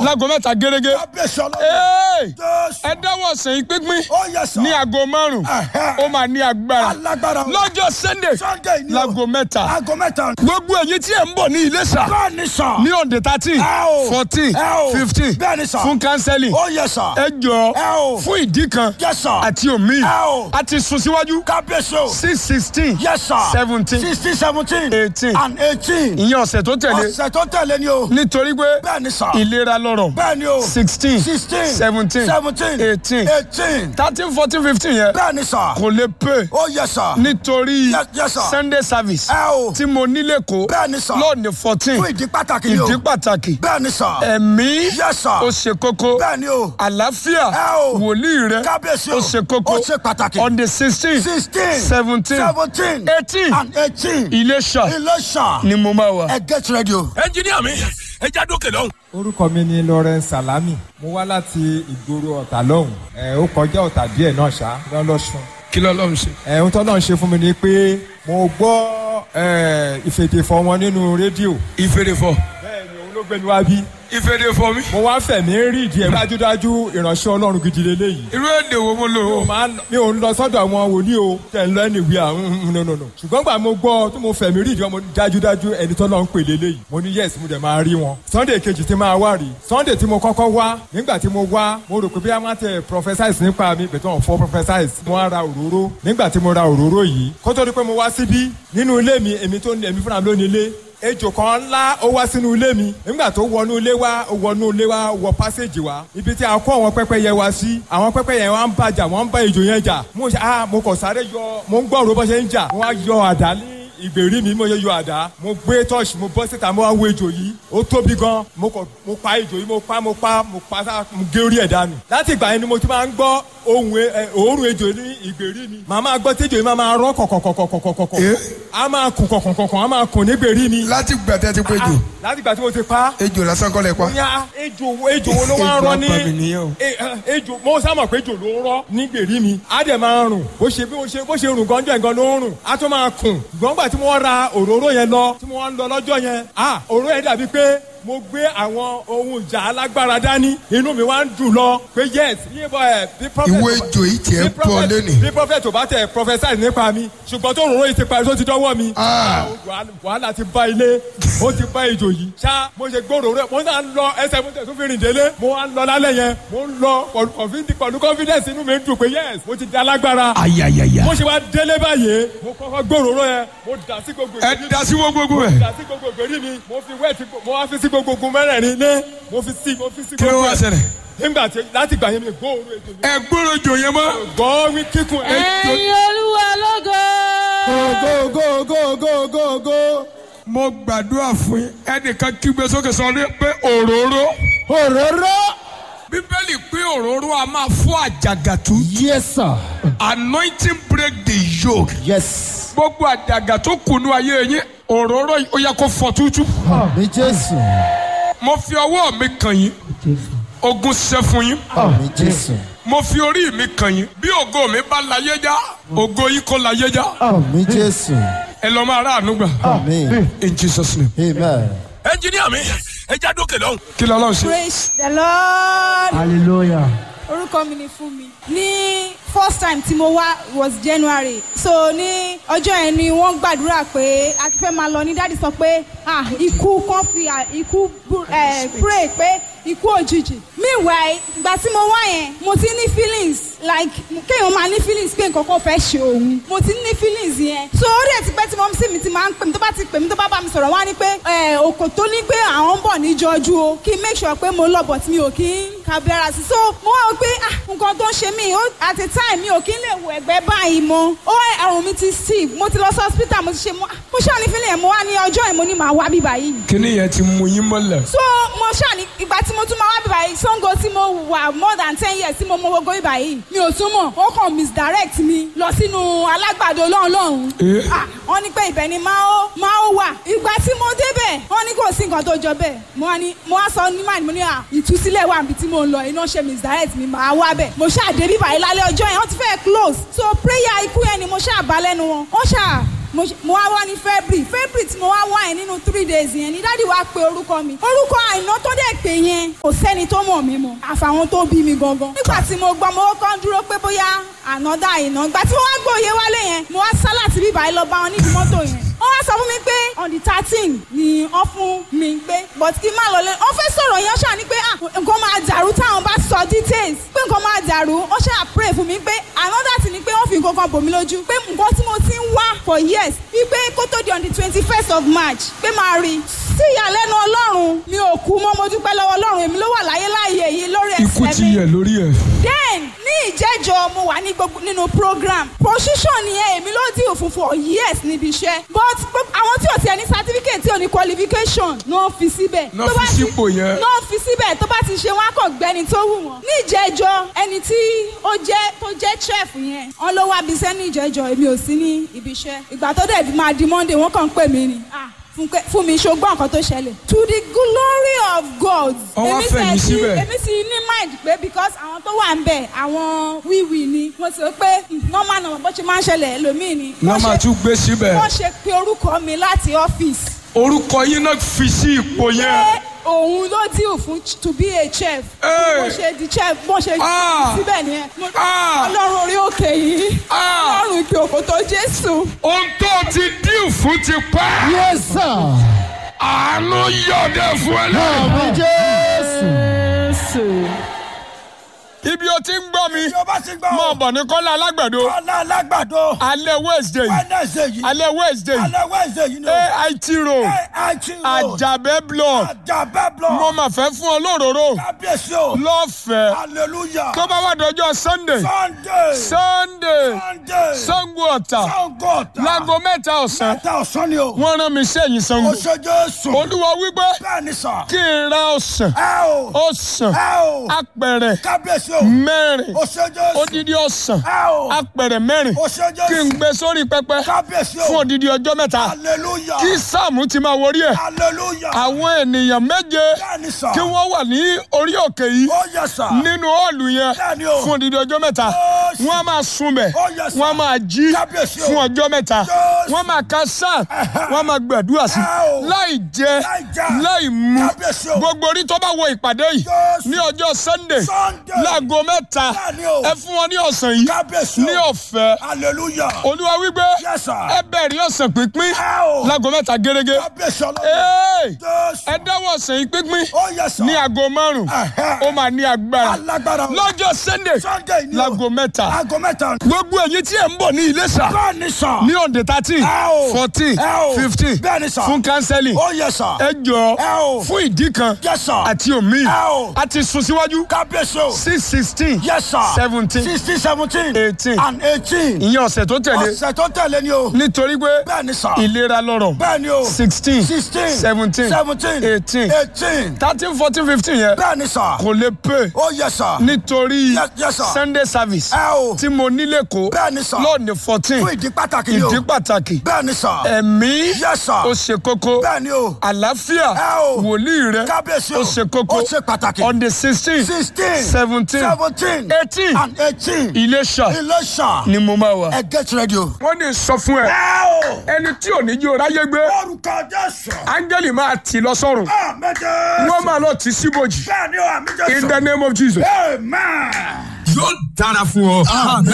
láago mẹ́ta gẹ́gẹ́ kábíyèsí ọlọ́run. Hey! jésù. ẹ dáwọ́ sẹ́yìn pínpín ó yẹ sọ. ní aago márùn Ẹ̀hẹ́. ó máa ní agbára alágbára o. lọ́jọ́ sunday sunday ni o. láago mẹ́ta aago mẹ́ta. gbogbo èyí tí ẹ̀ ń bọ̀ ní Iléṣà bẹ́ẹ̀ ni sọ. ní ọ̀dẹ̀ thirteen Ẹ o. fourteen Ẹ o. fifteen Bẹ́ẹ̀ ni sà. fún kánsẹ́lì ó yẹ sọ. ẹ jọ Ẹ o. fún ìdí kan Yes, sir. àti omi Ẹ o. a ti sún síwájú kábíyèsí o. six sixteen yes sir. seventeen sixteen seventeen. Eighteen. and eighteen. ìyẹn ọ̀sẹ̀ tó tẹ̀lé ọ̀sẹ̀ tó tẹ̀lé ni o. nítorí pé bẹ́ẹ̀ ni sà. ìlera lọ́rọ̀ bẹ́ẹ̀ ni o. sixteen sixteen. seventeen seventeen. eighteen eighteen. thirteen fourteen fifteen yẹn bẹ́ẹ̀ ni sà. kò lè pè ó yẹ sà. nítorí Yes, yes, sir. sunday service ẹ o. tí mo nílé kó bẹ́ẹ̀ ni sà. lọ́ọ̀nì fourteen fún ìdí pàtàkì ni o. ìdí pàtàkì bẹ́ẹ̀ ni sà. ẹ̀mí Yes, sir. ó ṣe kókó bẹ́ẹ̀ ni o. àlàáfíà Ẹ o. wòlíì rẹ kábíyèsí o. ó ṣe kókó ó ṣe pàtàkì. on the sixteen sixteen. seventeen seventeen. eighteen and eighteen. Iléṣà Iléṣà. ni mo máa wà. ẹ get ready o. ẹnjiníà mi ẹ já dókè lọ́hùn. orúkọ mi ni lawrence salami mo wá láti ìgboro ọ̀tà lọ́hùn ẹ̀ ó kọjá ọ̀tà díẹ̀ náà ṣá lọ́lọ́sùn kí lọ́lọ́run ṣe. ẹ̀ ohun tó náà ṣe fún mi ni pé mo gbọ́ ẹ̀ ìfèdèfọ̀ wọn nínú rédíò ìfèrèfọ bẹ́ẹ̀ ni òun ló gbé mi wá bí ìfèrèfọ mi. mo wá fẹ̀mí rí ìdí ẹ̀ dájúdájú ìránṣẹ́ ọlọ́run gidi lélẹ́yìí irú èdè wo mo lò mi ò ó. máa ń- mi ò ń lọ sọ́dọ̀ àwọn wòlíì o tẹ̀ ń lọ ẹni ìwé àwọn nùnùnù ṣùgbọ́n gbà mo gbọ́ tí mo fẹ̀mí rí ìdí ọmọ dájúdájú ẹni tó lọ ń pè lélẹ́yìí mo ní yes mo dẹ̀ máa rí wọn sunday kejì tí máa wá rí sunday tí mo kọ́kọ́ wá nígbà tí mo wá mo rò pé bí a máa tẹ prophesize nípa mi bẹ̀tẹ̀ wọn fọ́ prophesize mo wá ra òróró nígbà tí mo ra òróró yìí kó tó di pé mo wá síbí nínú ilé mi èmi tó ní èmi fúnra mi ló ní ilé ejò kan ńlá ó wá sínú ilé mi nígbà tó wọnú ilé wa ó wọnú ilé wa wọ pásíjì wa ibi tí a kó àwọn pẹ́pẹ́yẹ wa sí àwọn pẹ́pẹ́yẹ wa ń bàjà wọ́n ń bá ejò yẹn jà mo ṣe ah mo kàn sáré yọ mo ń gbọ́ òró bó ṣe ń jà mo wá yọ àdá ní ìgbèrí mi mo yẹ yọ àdá mo gbé tọ́ọ̀ṣì mo bọ́ síta mo wá wo ejò yìí ó tóbi gan mo kàn mo pa ejò yìí mo pa mo pa mo pa sá mo gé orí ẹ̀ dànù láti ìgbà yẹn ni mo ti máa ń gbọ́ ohun ẹ- ẹ, òórùn ejò ní ìgbèrí mi màá máa gbọ́ tí ejò yìí máa máa rọ́ kọ̀kọ̀kọ̀kọ̀kọ̀kọ̀ a máa kùn kọ̀kọ̀kọ̀kọ̀ a máa kùn nígbèrí mi láti gbàtẹ́ ti pé jù láti ìgbà tí mo ti pa ejò lásán kọ́ lẹ pa. ya ejò wo ejò wo ló wá ń rọ ní Ejò apàmì nìyẹn o. E- eh, ejò mo sá mọ̀ pé ejò ló ń rọ ní gbèrí mi á dẹ̀ máa rùn bó ṣe bí mo ṣe bó ṣe rùn gánjọ́ nǹkan ló ń rùn á tún máa kùn gbọ́ngbà tí mo ra òróró yẹn lọ tí mo wá ń lọ lọ́jọ́ yẹn ah òróró yẹn dàbí pé mo gbé àwọn ohun ìjà alágbára dání inú mi wá ń dùn lọ pé yes yíyẹ bọ ẹ bí prophet ìwé ejò yìí tiẹ̀ bí ń bọ̀ prophet- lónìí. bí prophet ò bá tẹ prophesy nípa mi ṣùgbọ́n tó òróró yìí ti parí tó ti dọ́wọ́ mi Ah. wàhálà- wàhálà ti bá ilé ó ti bá ejò yìí ṣá mo ṣe gbòòrò rẹ mo náà ń lọ ẹsẹ̀ mo tẹ̀ tún fi rìn délé mo wá ń lọ lálẹ́ yẹn mo ń lọ pẹ̀lú confid- pẹ̀lú confidence inú mi ń dùn pé yes mo ti di alágbára ayayaya. mo ṣe wá délé báyìí mo kọ́kọ́ gbòòrò rẹ mo dà sí gbogbo ẹ ìgbèrí da sí wọn gbogbo mo ẹ. dà sí gbogbo ìgbèrí mi mo fi wẹ́ẹ̀tì mo wá fi sí gbogbo ogun mẹ́rẹ̀ẹ̀rin ilé mo fi sí mo fi sí kí ló gbogbo wá ẹ̀. ṣẹlẹ̀. nígbà tí láti gbà yẹn mi gbòòrò ejò mi ẹ gbọ́dọ̀ jò yẹn mọ́. gbọ́ wí kíkún ejò ẹ̀yin olúwa lógo. go go go go go go. mo gbàdúrà fún yín ẹnìkan kígbe sókè sọ ní pé òróró. òróró. bíbélì pé òróró a máa fọ́ àjàgàtú. yes sir. anointing break the yoke. yes. gbogbo àjàgà tó kùnú ayé yín òróró yìí ó yẹ kó fọ́ tútú. àmì jésù. mo fi ọwọ́ mi kàn yín ogun ṣẹ́ fún yín àmì jésù. mo fi orí mi kàn yín bí ògo mi bá láyé já ògo yìí kó láyé já àmì jésù. ẹ lọ máa ráàánú gbà àmì. in jesus name. amen. ẹnjiníà mi ẹ já dókè lọ́hùn. kí lọ́lọ́ ṣe. praise the lord. hallelujah. orúkọ mi ni fún mi. ní first time tí mo wá was january so ní ọjọ́ yẹn ni wọ́n gbàdúrà pé a ti fẹ́ máa lọ ní dáàdi sọ pé ah ikú kan fi ah, ikú bú- eh, pray pé ikú òjijì meanwhile ìgbà tí mo wá yẹn mo ti ní feelings like kéèyàn máa ní feelings pé nǹkan kan fẹ́ ṣe òun mo ti ní feelings yẹn so ó dẹ̀ ti pẹ́ tí mo sì mi ti máa ń pè mí tó bá ti pè mí tó bá bá mi sọ̀rọ̀ wá ní pé eh, òkò tó ní pé àwọn ń bọ̀ níjọ́jú o kí n make sure pé mo lọ but mi ò kí ń kábílára sí so mo wá wò pé ah nǹkan tó ń ṣe mí ó at a time mi ò kí ń lè wo ẹ̀gbẹ́ báyìí mọ́ ó ẹ̀rùn mi ti steve mo ti lọ sí hospital mo ti ṣe mo mo ṣáà ní feeling yẹn mo wá ní ọjọ́ yẹn mo ní màá wá bíbá yìí kíní yẹn ti mú yín mọ́lẹ̀. so mo ṣáà ní ìgbà tí mo tún máa wá bíbá yìí sango tí mo wà more than ten years tí mo mọ gbogbo bíbá yìí mi ò tún mọ̀ ó kàn misdirect mi lọ sínú alágbàdo lọ́hùn lọ́hùn Eh. Ah, wọ́n ní pé ibẹ̀ ni máa ó máa ó wà ìgbà tí mo débẹ̀ wọ́n ní kò sí nǹkan tó jọ bẹ́ẹ̀ mo wá ní mo wá sọ ní màá ní mo ní à ìtúsílẹ̀ wà níbi tí mo ń lọ iná ṣe misdirect mi máa wá bẹ̀ mo ṣáà dé bíbá yìí lálẹ́ ọjọ́ yẹn wọ́n ti fẹ́ close so prayer ikú yẹn ni mo ṣáà bá lẹ́nu wọn wọ́n ṣáà mo ṣe- mo wá wá ní february february tí mo wá wá yẹn nínú three days yẹn ni dáàdi wá pe orúkọ mi orúkọ àìná tó dẹ̀ pé yẹn kò sẹ́ni tó mọ̀ mí mọ́ àfàwọn tó bí mi gangan nígbà tí mo gbọ́ mo kọ́ ń dúró pé bóyá ànádà àìná gbà tí mo wá gbọ́ òye wálé yẹn mo wá sá láti bíbá yìí lọ bá wọn nídìí mọ́tò yẹn wọ́n wá sọ fún mi pé on the thirteen ni wọ́n fún mi pé but kí n má lọ lé wọ́n fẹ́ sọ̀rọ̀ yẹn ṣáà ni pé ah nǹkan máa dàrú táwọn bá sọ details pé nǹkan máa dàrú wọ́n ṣáà pray fún mi pé another thing ni pé wọ́n fi nǹkan kan bò mí lójú pé nǹkan tí mo ti ń wá for years wípé kó tó di on the twenty first of march pé máa rí sí ìyàlẹ́nu ọlọ́run mi ò kú mọ́ mo dúpẹ́ lọ́wọ́ ọlọ́run èmi ló wà láyé láàyè yìí lórí ikú ẹsẹ̀ ti mi yẹ lórí ẹ̀. then ní ìjẹ́jọ́ mo wà ní gbogbo nínú program position yẹn èmi ló dì òfin for years níbi iṣẹ́ but gbogbo- àwọn tí ò tiẹ̀ ní certificate tí ò ní qualification náà fi síbẹ̀. Náà Tó bá fi ti- sípò yẹn. náà fi síbẹ̀ tó bá ti ṣe wọn á kàn gbẹ́ni tó wù wọ́n. ní ìjẹ́jọ́ ẹni tí ó jẹ́ tó jẹ́ chef yẹn wọ́n ló wá bí iṣẹ́ ní ìjẹ́jọ́ èmi ò sí ní ibi iṣẹ́ ìgbà tó dẹ̀ máa di monday wọ́n kàn ń pè mí ni. Ah, Fúnkẹ́- fún mi ṣogbọ́n nǹkan tó ṣẹlẹ̀. to the glory of God. Ọwọ́ èmi fẹ̀yìn tẹ̀ sí- síbẹ̀. èmi sì ní mind pé because àwọn tó wà ń bẹ̀ àwọn wíwì ni mo sì rò pé mm, normal normal bó ṣe máa ń ṣẹlẹ̀ ẹlòmíì ni. náà Wọ́n máa ṣe- tún gbé síbẹ̀. wọ́n ṣe pé orúkọ mi láti ọ́fíìsì orúkọ yín náà fi sí ipò yẹn. pé òun ló deal fún ch- to be a chef. Hey. bó ṣe di chef bó ṣe Ah. síbẹ̀ nìyẹn. Mo- Ah. ọlọ́run orí òkè yìí Ah. ọlọ́run ìpè òkòtò jésù. ohun tó ti dín fún ti pẹ́. yes sir. àánú yọ̀dẹ̀ fún ẹ lẹ́yìn. àmì jésù. ibi o ti ń gbọ́ mi Bí o bá ti gbọ́ mọ̀ o, bọ̀ ní kọ́lá alágbàdo ọ̀la alágbàdo, alẹ́ wednesday Wednesday yìí, alẹ́ wednesday alẹ́ Wednesday yìí ni o. ait road AIT road, àjàbẹ́ block Àjàbẹ́ block, mo mà fẹ́ fún ọ lóróró kábíyèsí o, lọ́fẹ̀ẹ́ hallelujah, tó bá wà dọjọ́ sunday Sunday, sunday Sunday, sango ọ̀tà Sango ọ̀tà, láago mẹ́ta ọ̀sán mẹ́ta ọ̀sán ni o, wọ́n rán mi sẹ́yìn sango o ṣe Jésù, olúwa wípé bẹ́ẹ̀ ni sà, kí n ra ọ̀sán ẹ o, ọ̀sán ẹ o, apẹ̀rẹ̀ kábíyèsí o, mẹ́rin o ṣe Jésù, odidi ọ̀sán ẹ o, apẹ̀rẹ̀ mẹ́rin o ṣe kí n Jésù, gbé sórí pẹpẹ kábíyèsí fún o, odidi ọjọ́ mẹ́ta hallelujah, kí sáàmù ti máa wọrí ẹ̀ hallelujah, àwọn ènìyàn méje bẹ́ẹ̀ ni sà, kí wọ́n wà ní orí òkè yìí ó yẹ sà, nínú họ́ọ̀lù yẹn Bẹ́ẹ̀ni o. fún odidi ọjọ́ mẹ́ta Yes. wọ́n á máa sunbẹ̀ Oh, yes, sir. wọ́n á máa jí Kábíyèsí o. fún ọjọ́ mẹ́ta Yes. wọ́n máa ka sáà wọ́n á máa gbàdúrà sí Oh. láì jẹ Láì jẹ. láì mu Kábíyèsí o. gbogbo orí tó bá wọ ìpàdé yìí Yes. ní ọjọ́ sunday Sunday. láago mẹ́ta Bẹ́ẹ̀ni o. ẹ fún wọn ní ọ̀sán yìí kábíyèsí o, ní ọ̀fẹ́ hallelujah, olúwa wípé Yes, sir. ẹ bẹ̀rẹ̀ ọ̀sán pínpín ẹ o, láago mẹ́ta gẹ́gẹ́ kábíyèsí ọlọ́run, Hey! Jésù, ẹ dáwọ́ ọ̀sán yìí pínpín ó yẹ sà, ní aago márùn Ẹ̀hẹ́. ó máa ní agbára alágbára o, lọ́jọ́ sunday Sunday ni o, láago mẹ́ta aago mẹ́ta, gbogbo ẹ̀yin tí ẹ̀ ń bọ̀ ní Iléṣà bẹ́ẹ̀ ni sà, ní ọ̀dẹ̀ thirteen Ẹ o. fourteen Ẹ o. fifteen Bẹ́ẹ̀ ni sà. fún counseling ó yẹ sà, ẹ jọ Ẹ o. fún ìdí kan Yes, sir. àti omi Ẹ o. a ti sún síwájú kábíyèsí o, six sixteen yes sir, seventeen sixteen seventeen, eighteen and eighteen, ìyẹn ọ̀sẹ̀ tó tẹ̀lé ọ̀sẹ̀ tó tẹ̀lé ni o, nítorí pé bẹ́ẹ̀ ni sà, ìlera lọ́rọ̀ bẹ́ẹ̀ ni o, sixteen sixteen, seventeen seventeen, eighteen eighteen, thirteen fourteen fifteen yẹn bẹ́ẹ̀ ni sà, kò lè pè ó yẹ sà, nítorí Yes, yes, sir. sunday service ẹ o, tí mo nílé kó bẹ́ẹ̀ ni sà, lọ́ọ̀nì fourteen fún ìdí pàtàkì ni o, ìdí pàtàkì bẹ́ẹ̀ ni sà, ẹ̀mí yes sir, ó ṣe kókó bẹ́ẹ̀ ni o, àlàáfíà Ẹ o. wòlíì rẹ kábíyèsí o, ó ṣe kókó ó ṣe pàtàkì, on the sixteen sixteen, seventeen seventeen, eighteen and eighteen, Iléṣà Iléṣà, ni mo máa wà. ẹ get ready o. wọ́n ní sọ fún ẹ ẹ o, ẹni tí ò ní jí o ráyé gbé orúkọ Jésù, áńgẹ́lì máa tì lọ sọ́run àmì Jésù, wọ́n máa lọ tì síbòjì bẹ́ẹ̀ ni o, àmì in Jésù, the name of Jesus. amen. yóò dára fún ọ.